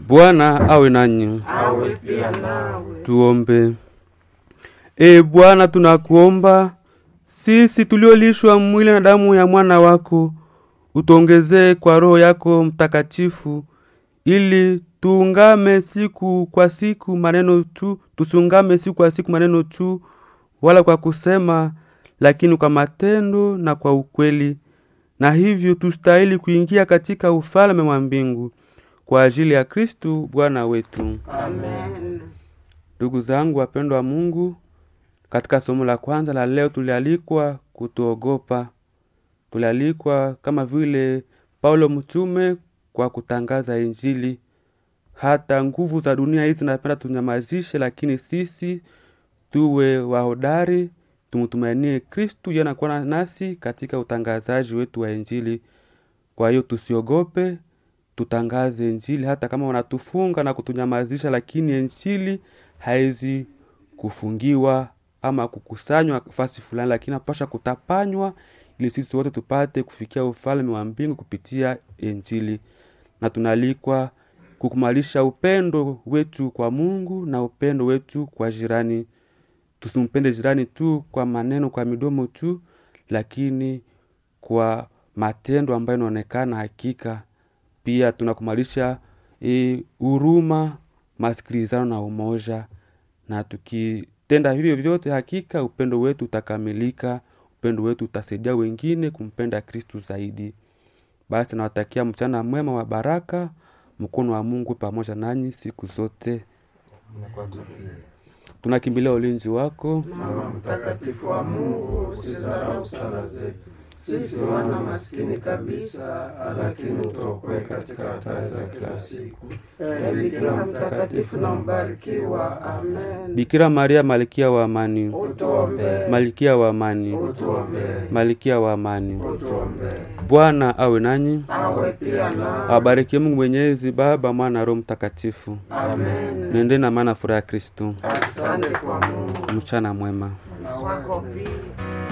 Bwana awe nanyi. awe pia nawe. Tuombe. E Bwana, tunakuomba sisi tuliolishwa mwili na damu ya mwana wako, utuongezee kwa Roho yako Mtakatifu, ili tuungame siku kwa siku maneno tu, tusiungame siku kwa siku maneno tu, wala kwa kusema, lakini kwa matendo na kwa ukweli, na hivyo tustahili kuingia katika ufalme wa mbingu kwa ajili ya Kristu Bwana wetu. Amen. Ndugu zangu wapendwa wa Mungu, katika somo la kwanza la leo tulialikwa kutuogopa. Tulialikwa kama vile Paulo mtume kwa kutangaza Injili. Hata nguvu za dunia hizi zinapenda tunyamazishe, lakini sisi tuwe wahodari, tumtumainie Kristu yeye anakuwa nasi katika utangazaji wetu wa Injili. Kwa hiyo tusiogope, tutangaze Injili hata kama wanatufunga na kutunyamazisha, lakini Injili haizi kufungiwa ama kukusanywa fasi fulani, lakini napasha kutapanywa ili sisi wote tupate kufikia ufalme wa mbingu kupitia Injili, na tunalikwa kukumalisha upendo wetu kwa Mungu na upendo wetu kwa jirani. Tusimpende jirani tu kwa maneno, kwa midomo tu, lakini kwa matendo ambayo inaonekana hakika. Pia tunakumalisha huruma, masikilizano na umoja, na tukitenda hivyo vyote, hakika upendo wetu utakamilika. Upendo wetu utasaidia wengine kumpenda Kristu zaidi. Basi nawatakia mchana mwema wa baraka, mkono wa Mungu pamoja nanyi siku zote. Tunakimbilia ulinzi wako. Mama mtakatifu wa Mungu, usizarau sala zetu sisi wana maskini kabisa, lakini utuokoe katika hatari za kila siku. Ee Bikira mtakatifu na mbarikiwa. Amen. Bikira Maria, malkia wa amani, Utuombee, malkia wa amani, utuombee, malkia wa amani. utuombee. Bwana awe nanyi, Awe pia nawe. awabarikie Mungu Mwenyezi, Baba, Mwana na Roho Mtakatifu. Amen. Nende na maana furaha ya Kristo. Asante kwa Mungu Mchana mwema. na wako pia.